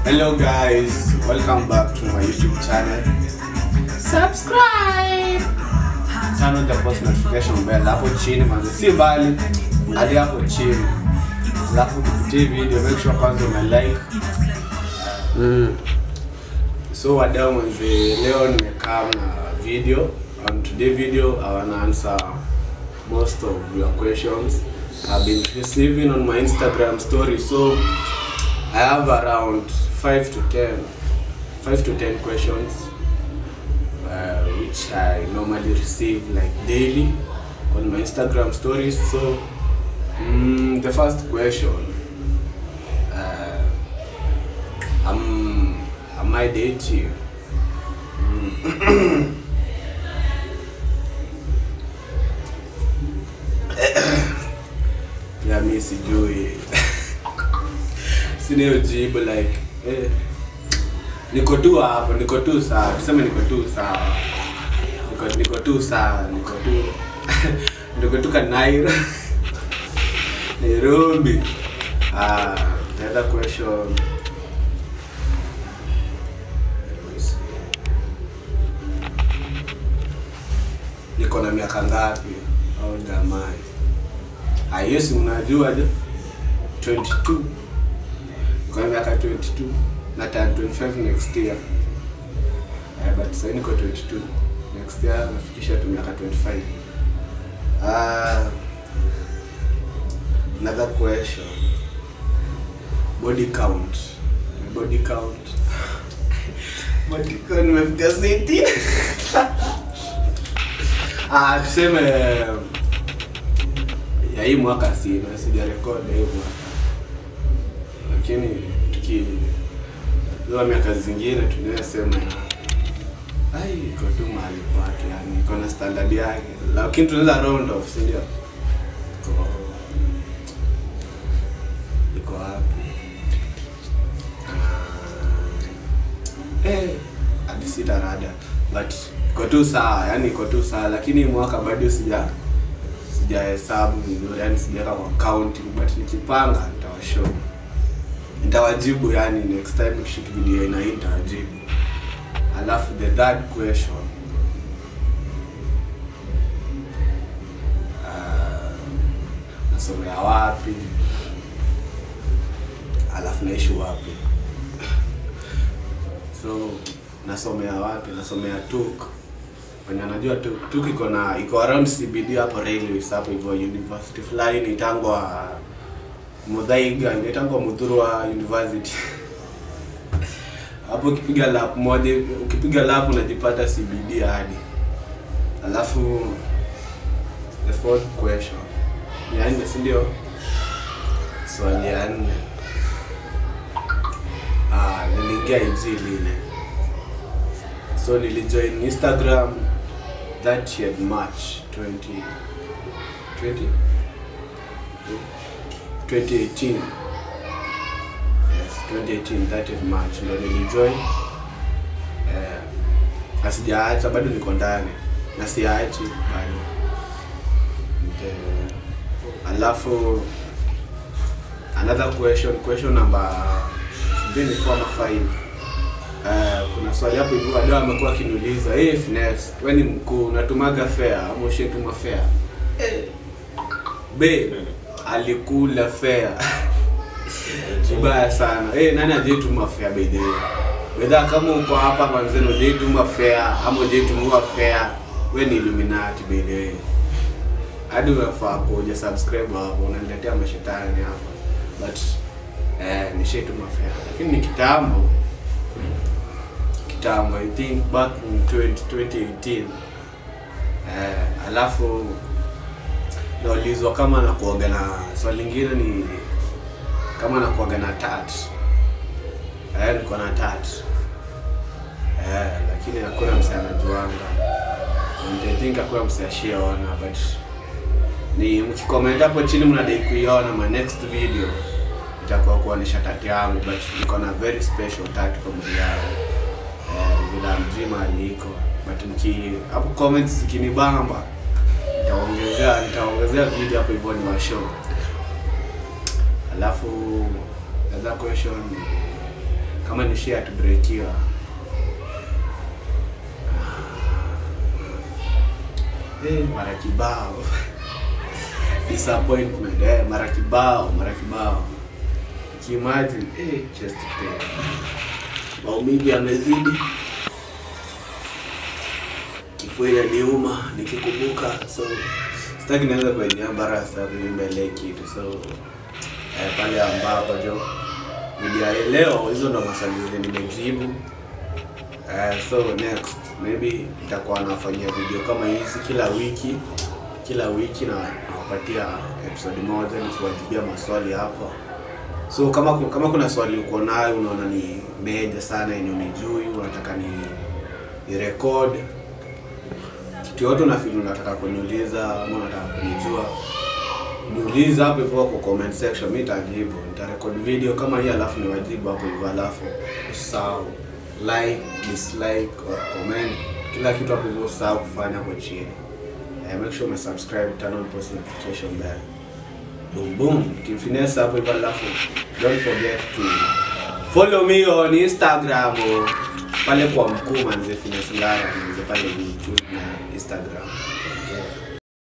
Hello guys, welcome back to my YouTube channel. Subscribe. Turn on the post notification bell hapo chini manze, si mbali hadi hapo chini. Alafu kupitia hii video make sure kwanza una like. Mm. So wadau manze, leo nimekaa na video. On today video I wanna answer most of your questions I've been receiving on my Instagram story. So I have around 5 to 10 5 to 10 questions uh, which I normally receive like daily on my Instagram stories. So mm, the first question uh, am, am I dating? Mm. ya mi sijui sina hiyo jibu like eh, niko tu hapo niko tu sawa tuseme niko tu sawa niko, niko tu sawa niko tu niko tu kanairo nairobi ah, the other question Let me see. niko na miaka ngapi au jamani Ah, hiyo si mnajua je 22 niko na miaka 22 na turn 25 next year eh, but sasa niko 22 next year nafikisha tu miaka 25 ah another question body count My body count body count nimefika 60 ah tuseme ya hii mwaka sina sijarekodi hii mwaka lakini tuki za miaka zingine tunaweza sema ai iko tu mahali pake yani iko na standard yake lakini tunaweza round off si ndio iko iko wapi Ah, eh hadi sita rada but iko tu sawa yani iko tu sawa lakini hii mwaka bado sija sijahesabu vizuri yani sijaweka kwa counting but nikipanga nitawashow nitawajibu yani next time nikishoot video ina hii nitawajibu alafu the third question uh, nasomea wapi alafu naishi wapi so nasomea wapi nasomea tuk wenye anajua tuk tuk iko na iko around cbd hapo railways hapo hivyo university fulani inaitangwa Muthaiga inaitangwa Muthurwa University. Hapo ukipiga lap moja, ukipiga lap unajipata CBD hadi. Alafu the fourth question. Ni ya nne, si ndio? Swali ya nne. Ah, niliingia IG lile. So nilijoin Instagram 30th March 20 20 2018 yes 2018 30th March ndo nilijoin eh, na sijaacha bado niko ndani na siachi bado Nte- alafu another question question number sijui ni four ama five Uh, kuna swali hapo hivi wadau amekuwa akiniuliza hey, Finesse, we ni mkuu unatumaga fare ama ushetuma fare eh, babe alikula fare vibaya sana hey, nani ajaituma fare by the way wedha kama uko hapa kwanzeni ujaituma fare ama ujaitumua fare we ni illuminati by the way hadi unafaa kuja subscribe hapo unaniletea mashetani hapa but eh, nishaituma fare lakini ni kitambo kitambo i think back in 20, 2018 eh, alafu naulizwa kama nakuaga na swali lingine ni kama nakuaga na tat eh, niko na tat eh, lakini hakuna mse anajuanga And I think hakuna mse ashiaona but ni mkikomenta hapo chini mnadai kuiona my next video itakuwa kuonesha tatu yangu but niko na very special tatu kwa mwili yangu eh, vila mzima aliko but mki hapo comments zikinibamba nitaongezea nitaongezea video hapo hivyo ni wa show alafu another question kama ni share tubrekiwa Eh, mara kibao disappointment eh, mara kibao mara kibao kiimagine eh, chest pain maumivu yamezidi kifua inaniuma nikikumbuka so sitaki nianza kuenea embarrass hapo mbele kitu so eh, pale ambapo jo video ya leo hizo ndo maswali zenye nimejibu Eh, so next maybe nitakuwa nafanyia video kama hizi kila wiki kila wiki na nawapatia episode moja nikiwajibia maswali hapo so kama ku- kama kuna swali uko nayo unaona ni meja sana yenye unijui unataka ni ni record kitu yote unafili unataka kuniuliza ama unataka kunijua niulize hapo hivyo kwa comment section mi nitajibu nitarekod video kama hii alafu niwajibu hapo hivyo alafu usahau like dislike or comment kila kitu hapo hivyo usahau kufanya hapo chini eh, make sure umesubscribe turn on post notification bell boom boom kimfinesa hapo hivyo alafu don't forget to follow me on instagram oh, pale kwa mkuu manze finesse ngara manze pale youtube na instagram okay.